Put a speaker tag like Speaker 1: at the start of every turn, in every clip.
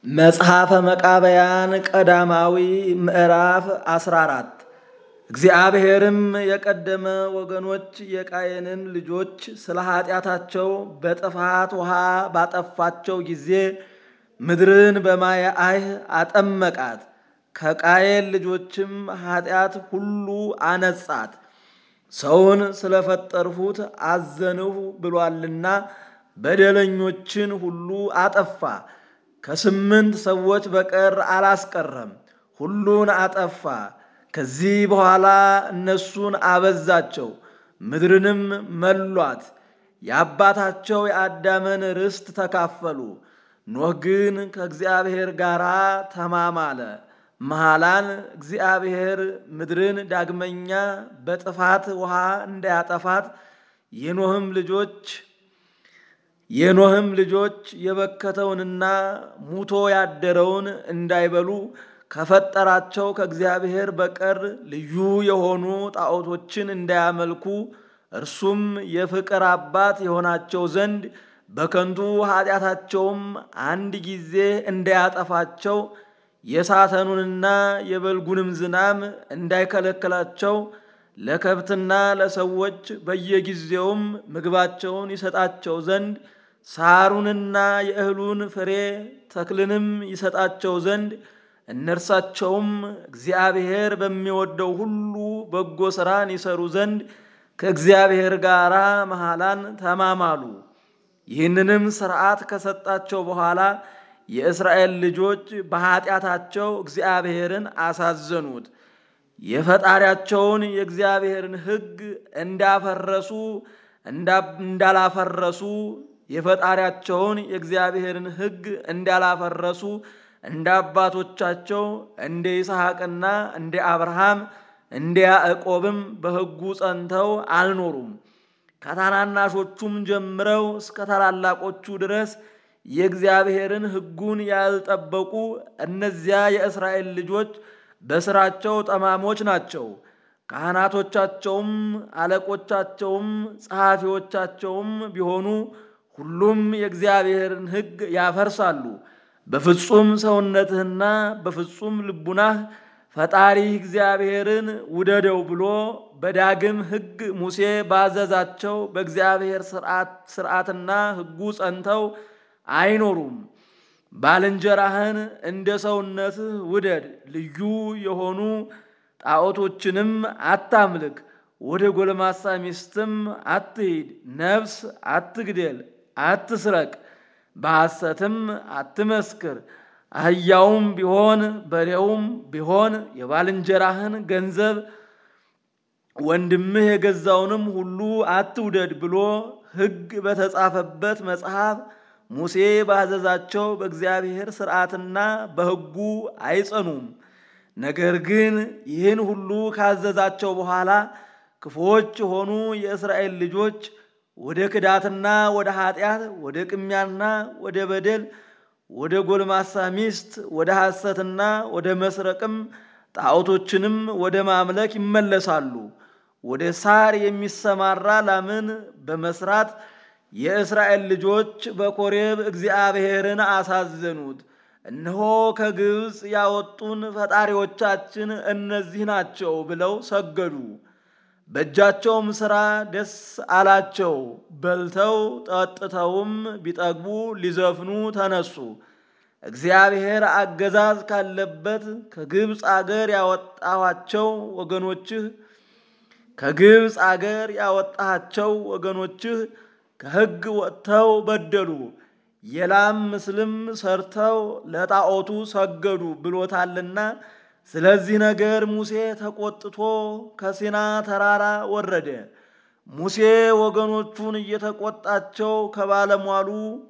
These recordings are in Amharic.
Speaker 1: መጽሐፈ መቃብያን ቀዳማዊ ምዕራፍ 14 እግዚአብሔርም የቀደመ ወገኖች የቃየንን ልጆች ስለ ኃጢአታቸው በጥፋት ውሃ ባጠፋቸው ጊዜ ምድርን በማየ አይህ አጠመቃት። ከቃየን ልጆችም ኃጢአት ሁሉ አነጻት። ሰውን ስለፈጠርሁት አዘንሁ ብሏልና በደለኞችን ሁሉ አጠፋ። ከስምንት ሰዎች በቀር አላስቀረም፣ ሁሉን አጠፋ። ከዚህ በኋላ እነሱን አበዛቸው፣ ምድርንም መሏት። የአባታቸው የአዳምን ርስት ተካፈሉ። ኖህ ግን ከእግዚአብሔር ጋር ተማማለ። መሃላን እግዚአብሔር ምድርን ዳግመኛ በጥፋት ውሃ እንዳያጠፋት የኖህም ልጆች የኖህም ልጆች የበከተውንና ሙቶ ያደረውን እንዳይበሉ ከፈጠራቸው ከእግዚአብሔር በቀር ልዩ የሆኑ ጣዖቶችን እንዳያመልኩ እርሱም የፍቅር አባት የሆናቸው ዘንድ በከንቱ ኃጢአታቸውም አንድ ጊዜ እንዳያጠፋቸው የሳተኑንና የበልጉንም ዝናም እንዳይከለክላቸው ለከብትና ለሰዎች በየጊዜውም ምግባቸውን ይሰጣቸው ዘንድ ሳሩንና የእህሉን ፍሬ ተክልንም ይሰጣቸው ዘንድ እነርሳቸውም እግዚአብሔር በሚወደው ሁሉ በጎ ሥራን ይሰሩ ዘንድ ከእግዚአብሔር ጋር መሃላን ተማማሉ። ይህንንም ሥርዓት ከሰጣቸው በኋላ የእስራኤል ልጆች በኃጢአታቸው እግዚአብሔርን አሳዘኑት። የፈጣሪያቸውን የእግዚአብሔርን ሕግ እንዳፈረሱ እንዳላፈረሱ የፈጣሪያቸውን የእግዚአብሔርን ሕግ እንዳላፈረሱ እንደ አባቶቻቸው እንደ ይስሐቅና እንደ አብርሃም እንደ ያዕቆብም በሕጉ ጸንተው አልኖሩም። ከታናናሾቹም ጀምረው እስከ ታላላቆቹ ድረስ የእግዚአብሔርን ሕጉን ያልጠበቁ እነዚያ የእስራኤል ልጆች በስራቸው ጠማሞች ናቸው። ካህናቶቻቸውም አለቆቻቸውም ጸሐፊዎቻቸውም ቢሆኑ ሁሉም የእግዚአብሔርን ሕግ ያፈርሳሉ። በፍጹም ሰውነትህና በፍጹም ልቡናህ ፈጣሪህ እግዚአብሔርን ውደደው ብሎ በዳግም ሕግ ሙሴ ባዘዛቸው በእግዚአብሔር ሥርዓትና ሕጉ ጸንተው አይኖሩም። ባልንጀራህን እንደ ሰውነትህ ውደድ፣ ልዩ የሆኑ ጣዖቶችንም አታምልክ፣ ወደ ጎልማሳ ሚስትም አትሂድ፣ ነፍስ አትግደል፣ አትስረቅ፣ በሐሰትም አትመስክር። አህያውም ቢሆን በሬውም ቢሆን የባልንጀራህን ገንዘብ ወንድምህ የገዛውንም ሁሉ አትውደድ ብሎ ሕግ በተጻፈበት መጽሐፍ ሙሴ ባዘዛቸው በእግዚአብሔር ሥርዓትና በሕጉ አይጸኑም። ነገር ግን ይህን ሁሉ ካዘዛቸው በኋላ ክፉዎች የሆኑ የእስራኤል ልጆች ወደ ክዳትና ወደ ኃጢአት፣ ወደ ቅሚያና ወደ በደል፣ ወደ ጎልማሳ ሚስት፣ ወደ ሐሰትና ወደ መስረቅም ጣዖቶችንም ወደ ማምለክ ይመለሳሉ። ወደ ሳር የሚሰማራ ላምን በመስራት የእስራኤል ልጆች በኮሬብ እግዚአብሔርን አሳዘኑት። እነሆ ከግብፅ ያወጡን ፈጣሪዎቻችን እነዚህ ናቸው ብለው ሰገዱ። በእጃቸውም ሥራ ደስ አላቸው። በልተው ጠጥተውም ቢጠግቡ ሊዘፍኑ ተነሱ። እግዚአብሔር አገዛዝ ካለበት ከግብፅ አገር ያወጣኋቸው ወገኖችህ ከግብፅ አገር ያወጣሃቸው ወገኖችህ ከሕግ ወጥተው በደሉ፣ የላም ምስልም ሰርተው ለጣዖቱ ሰገዱ ብሎታልና። ስለዚህ ነገር ሙሴ ተቆጥቶ ከሲና ተራራ ወረደ። ሙሴ ወገኖቹን እየተቆጣቸው ከባለሟሉ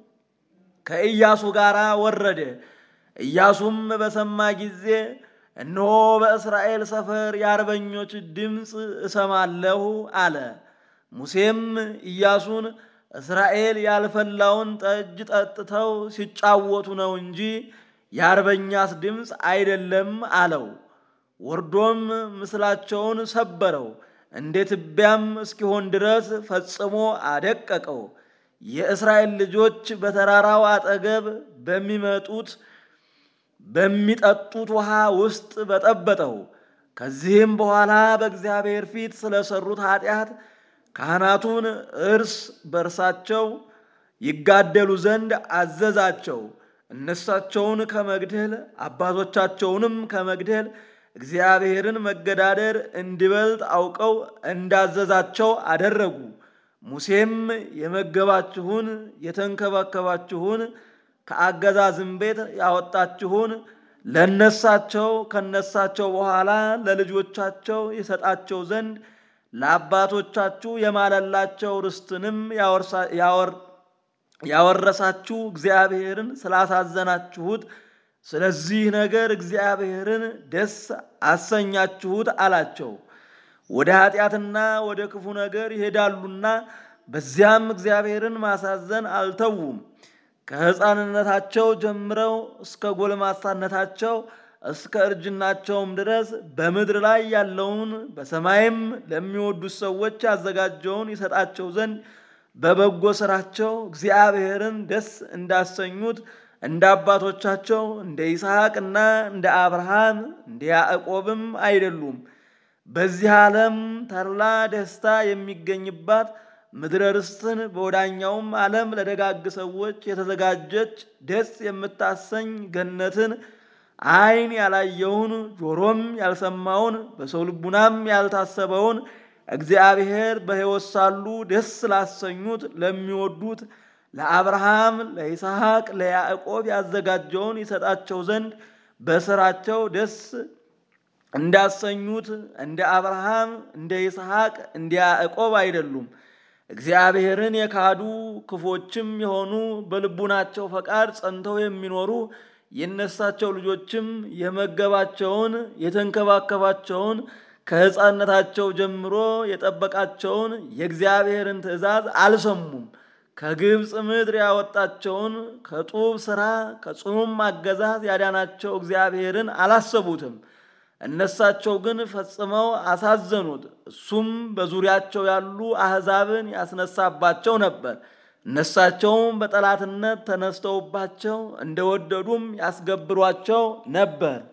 Speaker 1: ከኢያሱ ጋር ወረደ። ኢያሱም በሰማ ጊዜ እነሆ በእስራኤል ሰፈር የአርበኞች ድምፅ እሰማለሁ አለ። ሙሴም ኢያሱን እስራኤል ያልፈላውን ጠጅ ጠጥተው ሲጫወቱ ነው እንጂ የአርበኛስ ድምፅ አይደለም አለው። ወርዶም ምስላቸውን ሰበረው፣ እንደ ትቢያም እስኪሆን ድረስ ፈጽሞ አደቀቀው። የእስራኤል ልጆች በተራራው አጠገብ በሚመጡት በሚጠጡት ውሃ ውስጥ በጠበጠው። ከዚህም በኋላ በእግዚአብሔር ፊት ስለሰሩት ኃጢአት ካህናቱን እርስ በርሳቸው ይጋደሉ ዘንድ አዘዛቸው። እነሳቸውን ከመግደል አባቶቻቸውንም ከመግደል እግዚአብሔርን መገዳደር እንዲበልጥ አውቀው እንዳዘዛቸው አደረጉ። ሙሴም የመገባችሁን የተንከባከባችሁን ከአገዛዝም ቤት ያወጣችሁን ለነሳቸው ከነሳቸው በኋላ ለልጆቻቸው የሰጣቸው ዘንድ ለአባቶቻችሁ የማለላቸው ርስትንም ያወረሳችሁ እግዚአብሔርን ስላሳዘናችሁት ስለዚህ ነገር እግዚአብሔርን ደስ አሰኛችሁት አላቸው። ወደ ኃጢአትና ወደ ክፉ ነገር ይሄዳሉና በዚያም እግዚአብሔርን ማሳዘን አልተዉም። ከሕፃንነታቸው ጀምረው እስከ ጎልማሳነታቸው እስከ እርጅናቸውም ድረስ በምድር ላይ ያለውን በሰማይም ለሚወዱት ሰዎች ያዘጋጀውን ይሰጣቸው ዘንድ በበጎ ሥራቸው እግዚአብሔርን ደስ እንዳሰኙት እንደ አባቶቻቸው እንደ ይስሐቅና እንደ አብርሃም እንደ ያዕቆብም አይደሉም። በዚህ ዓለም ተድላ ደስታ የሚገኝባት ምድረ ርስትን በወዳኛውም ዓለም ለደጋግ ሰዎች የተዘጋጀች ደስ የምታሰኝ ገነትን ዓይን ያላየውን ጆሮም ያልሰማውን በሰው ልቡናም ያልታሰበውን እግዚአብሔር በሕይወት ሳሉ ደስ ላሰኙት ለሚወዱት ለአብርሃም፣ ለይስሐቅ፣ ለያዕቆብ ያዘጋጀውን ይሰጣቸው ዘንድ በስራቸው ደስ እንዳሰኙት እንደ አብርሃም፣ እንደ ይስሐቅ፣ እንደ ያዕቆብ አይደሉም። እግዚአብሔርን የካዱ ክፎችም የሆኑ በልቡናቸው ፈቃድ ጸንተው የሚኖሩ የነሳቸው ልጆችም የመገባቸውን የተንከባከባቸውን ከሕፃንነታቸው ጀምሮ የጠበቃቸውን የእግዚአብሔርን ትእዛዝ አልሰሙም። ከግብፅ ምድር ያወጣቸውን ከጡብ ሥራ ከጽኑም አገዛዝ ያዳናቸው እግዚአብሔርን አላሰቡትም። እነሳቸው ግን ፈጽመው አሳዘኑት። እሱም በዙሪያቸው ያሉ አሕዛብን ያስነሳባቸው ነበር። እነሳቸውም በጠላትነት ተነስተውባቸው እንደወደዱም ያስገብሯቸው ነበር።